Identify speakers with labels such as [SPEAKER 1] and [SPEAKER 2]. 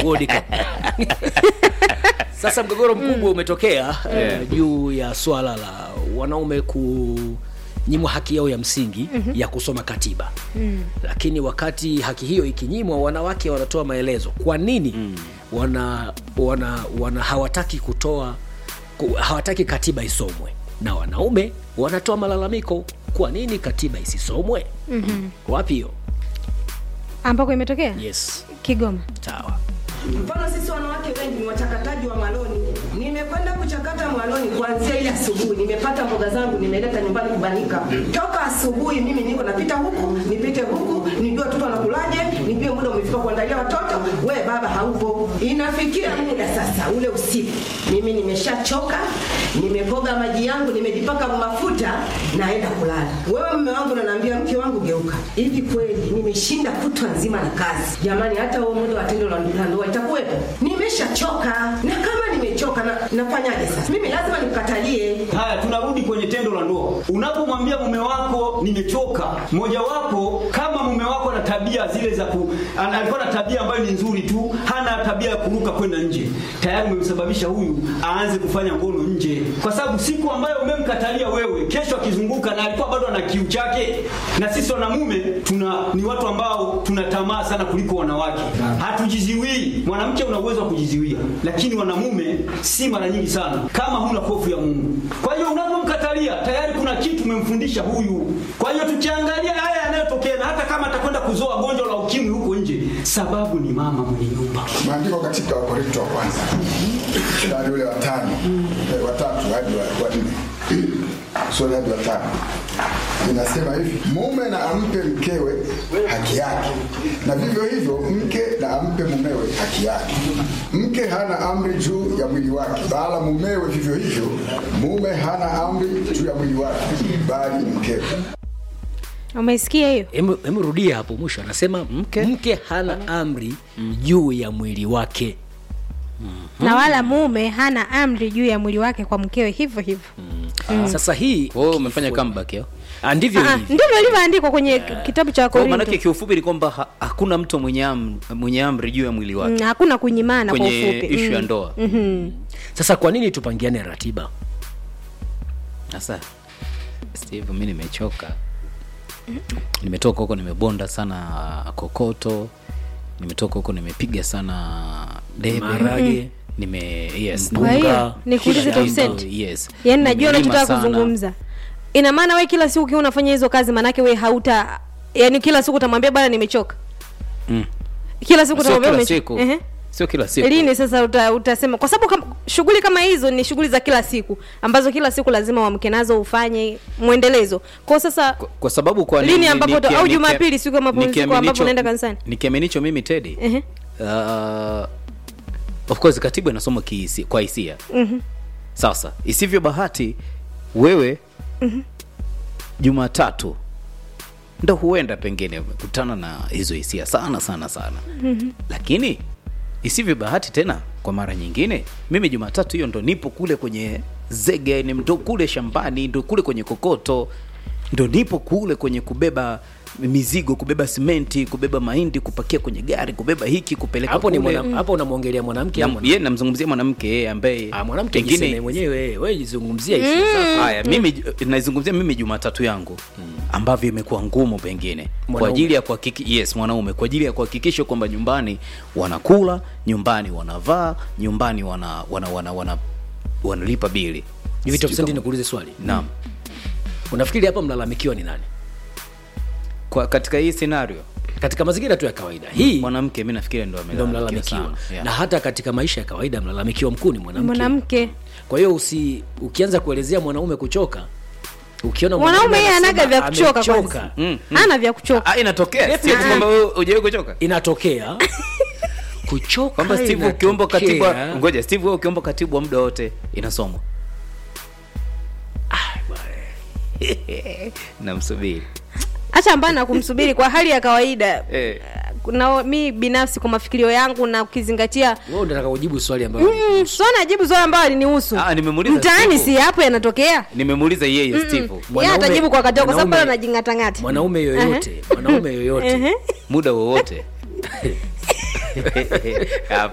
[SPEAKER 1] World Cup. Sasa mgogoro mkubwa umetokea eh, juu ya swala la wanaume kunyimwa haki yao ya msingi ya kusoma katiba lakini wakati haki hiyo ikinyimwa, wanawake wanatoa maelezo kwa nini wana, wana, wana hawataki kutoa ku, hawataki katiba isomwe, na wanaume wanatoa malalamiko kwa nini katiba isisomwe. Wapi hiyo?
[SPEAKER 2] ambako imetokea
[SPEAKER 1] Yes,
[SPEAKER 2] Kigoma.
[SPEAKER 1] sawa.
[SPEAKER 3] Mfano sisi wanawake wengi ni wachakataji wa maloni. Nimekwenda kuchakata maloni kuanzia ile asubuhi, nimepata mboga zangu nimeleta nyumbani kubanika. Toka asubuhi mimi niko napita huku, nipite huku, nijue watoto wanakulaje, nijue muda umefika kuandalia watoto, we baba haupo. Inafikia muda sasa ule usiku, mimi nimeshachoka, nimekoga maji yangu, nimejipaka mafuta, naenda kulala. Wewe mume wangu unaniambia mke wangu geuka. Hivi kweli nimeshinda kutwa nzima na kazi. Jamani hata huo muda wa tendo la la ndoa itakuwepo. Nimeshachoka. Na kama nimechoka na, nafanyaje sasa? Mimi lazima nikatalie.
[SPEAKER 4] Haya, tunarudi kwenye tendo la ndoa. Unapomwambia mume wako nimechoka, mojawapo kama mume wako ana tabia zile za ku, ana- alikuwa na tabia ambayo ni nzuri tu, hana tabia ya kuruka kwenda nje, tayari umemsababisha huyu aanze kufanya ngono nje, kwa sababu siku ambayo umemkatalia wewe, kesho akizunguka na alikuwa bado ana kiu chake. Na sisi wanamume tuna ni watu ambao tuna tamaa sana kuliko wanawake, hatujiziwii. Mwanamke una uwezo wa kujiziwia, lakini wanamume si mara nyingi sana, kama huna hofu ya Mungu. Kwa hiyo unapomkatalia tayari kuna kitu umemfundisha huyu. Kwa hiyo tukiangalia haya yanayotokea, na hata kama atakwenda kuzoa gonjwa la ukimwi huko nje, sababu ni mama mwenye nyumba.
[SPEAKER 5] maandiko katika Wakorinto wa kwanza mstari ule wa tano eh, wa tatu hadi wa wa nne sura hadi wa tano inasema hivi, mume na ampe mkewe haki yake, na vivyo hivyo mke na ampe mumewe haki yake. Mke hana amri juu ya mwili wake, bala mumewe vivyo hivyo. Mume hana amri juu ya mwili wake, bali mkewe.
[SPEAKER 2] Umeisikia hiyo?
[SPEAKER 1] Hemu hemu rudia hapo mwisho, anasema mke, mke hana amri juu ya mwili wake.
[SPEAKER 2] Na wala mume hana amri juu ya mwili wake kwa mkewe hivyo hivyo.
[SPEAKER 1] Sasa hii
[SPEAKER 6] wewe umefanya comeback yo
[SPEAKER 1] ah, ndivyo
[SPEAKER 2] Ah,
[SPEAKER 1] ilivyo.
[SPEAKER 2] ndivyo ilivyoandikwa kwenye kitabu cha
[SPEAKER 6] kwa maanake
[SPEAKER 2] Korinto.
[SPEAKER 6] kiufupi ni kwamba ha, hakuna mtu mwenye, am, mwenye amri juu ya mwili wake
[SPEAKER 2] Mm, hakuna kunyimana kwa
[SPEAKER 6] kwenye
[SPEAKER 2] ufupi.
[SPEAKER 6] ishu ya
[SPEAKER 2] Mm.
[SPEAKER 6] ndoa
[SPEAKER 1] Sasa kwa nini tupangiane ratiba?
[SPEAKER 6] sasa steve mi nimechoka nimetoka huko nimebonda sana kokoto nimetoka huko nimepiga sana debe
[SPEAKER 1] Maharage.
[SPEAKER 6] nime yes
[SPEAKER 2] Kwa hiyo
[SPEAKER 6] mpunga,
[SPEAKER 2] nikuulize
[SPEAKER 6] kila
[SPEAKER 2] Top
[SPEAKER 6] kitu,
[SPEAKER 2] Cent.
[SPEAKER 6] yes
[SPEAKER 2] Yaani najua
[SPEAKER 6] Nimelima
[SPEAKER 2] unachotaka
[SPEAKER 6] sana.
[SPEAKER 2] kuzungumza. Ina maana wewe kila siku ukiwa unafanya hizo kazi manake wewe hauta yani kila siku utamwambia bwana nimechoka.
[SPEAKER 6] Mm.
[SPEAKER 2] Kila siku
[SPEAKER 6] sio
[SPEAKER 2] utamwambia
[SPEAKER 6] kila
[SPEAKER 2] umechoka.
[SPEAKER 6] siku
[SPEAKER 2] Ehe.
[SPEAKER 6] sio kila siku
[SPEAKER 2] Lini sasa uta, utasema kwa sababu kama, shughuli kama hizo ni shughuli za kila siku ambazo kila siku lazima uamke nazo ufanye mwendelezo. Kwa sasa
[SPEAKER 6] kwa, kwa sababu kwa
[SPEAKER 2] Lini
[SPEAKER 6] ni-
[SPEAKER 2] ambapo
[SPEAKER 6] ni-
[SPEAKER 2] uta-
[SPEAKER 6] nikia-
[SPEAKER 2] au
[SPEAKER 6] nikia-
[SPEAKER 2] Jumapili siku ya mapumziko
[SPEAKER 6] nikiaminicho-
[SPEAKER 2] ambapo unaenda kanisani?
[SPEAKER 6] nikiaminicho mimi Teddy
[SPEAKER 2] ehe.
[SPEAKER 6] uh, of course katiba inasoma kihisi, kwa hisia mm-hmm. sasa isivyo bahati wewe mm-hmm. jumatatu ndo huenda pengine umekutana na hizo hisia sana sana sana mm-hmm. lakini isivyo bahati tena kwa mara nyingine mimi jumatatu hiyo ndo nipo kule kwenye zege ni ndo kule shambani ndo kule kwenye kokoto ndo nipo kule kwenye kubeba mizigo kubeba simenti kubeba mahindi kupakia kwenye gari kubeba hiki kupeleka
[SPEAKER 1] Hapo ni
[SPEAKER 6] kule.
[SPEAKER 1] mwana, hapo unamwongelea mwanamke
[SPEAKER 6] Na-
[SPEAKER 1] au mwanaume?
[SPEAKER 6] ye namzungumzia mwanamke yeye ambaye
[SPEAKER 1] Ah, mwanamke jiseme mwenyewe, wewe jizungumzia hisia zako.
[SPEAKER 6] haya mimi naizungumzia mimi jumatatu yangu ambavyo imekuwa ngumu pengine kwa
[SPEAKER 1] Mwanaume.
[SPEAKER 6] ajili ya kuhakiki yes mwanaume kwa ajili ya kuhakikisha kwamba nyumbani wanakula nyumbani wanavaa nyumbani wana wana wana, wana wanalipa bili
[SPEAKER 1] Hivi Top
[SPEAKER 6] Sijui
[SPEAKER 1] Cent
[SPEAKER 6] kama-
[SPEAKER 1] nikuulize swali.
[SPEAKER 6] naam
[SPEAKER 1] Unafikiri hapa mlalamikiwa ni nani?
[SPEAKER 6] kwa katika hii scenario
[SPEAKER 1] Katika mazingira tu ya kawaida. Hii
[SPEAKER 6] mwanamke mi nafikiri ndo
[SPEAKER 1] ndo
[SPEAKER 6] amelalamikiwa
[SPEAKER 1] mlalamikiwa.
[SPEAKER 6] sana yeah.
[SPEAKER 1] Na hata katika maisha ya kawaida mlalamikiwa mkuu ni mwanamke.
[SPEAKER 2] mwanamke
[SPEAKER 1] Kwa hiyo usi ukianza kuelezea mwanaume kuchoka, ukiona
[SPEAKER 2] mwanaume yeye
[SPEAKER 1] anasema
[SPEAKER 2] anaga vya kuchoka
[SPEAKER 1] amechoka,
[SPEAKER 2] kwanza.
[SPEAKER 6] Mm,
[SPEAKER 2] Ana vya kuchoka.
[SPEAKER 6] Ah, inatokea
[SPEAKER 1] Definitely.
[SPEAKER 6] sio tu kwamba wewe hujawahi kuchoka
[SPEAKER 1] inatokea kuchoka
[SPEAKER 6] kwamba steve ukiomba katibu
[SPEAKER 1] inatokea.
[SPEAKER 6] wa- ngoja steve wewe ukiomba katibu wa muda wote inasomwa namsubiri
[SPEAKER 2] Acha mbana na kumsubiri kwa hali ya kawaida.
[SPEAKER 6] Eh.
[SPEAKER 2] Na mi binafsi kwa mafikirio yangu na ukizingatia
[SPEAKER 1] Wewe unataka kujibu swali ambalo
[SPEAKER 2] Mm, sio najibu swali ambalo alinihusu.
[SPEAKER 6] Ah, nimemuuliza
[SPEAKER 2] Mtaani
[SPEAKER 6] Steve.
[SPEAKER 2] si hapo yanatokea.
[SPEAKER 6] nimemuuliza yeye steve
[SPEAKER 2] Yeye
[SPEAKER 1] Mwanaume-
[SPEAKER 2] atajibu kwa wakati wake kwa sababu
[SPEAKER 1] mwanaume-
[SPEAKER 2] bado anajingatangata.
[SPEAKER 1] mwanaume yoyote, mwanaume yoyote
[SPEAKER 2] Ehe.
[SPEAKER 6] muda wowote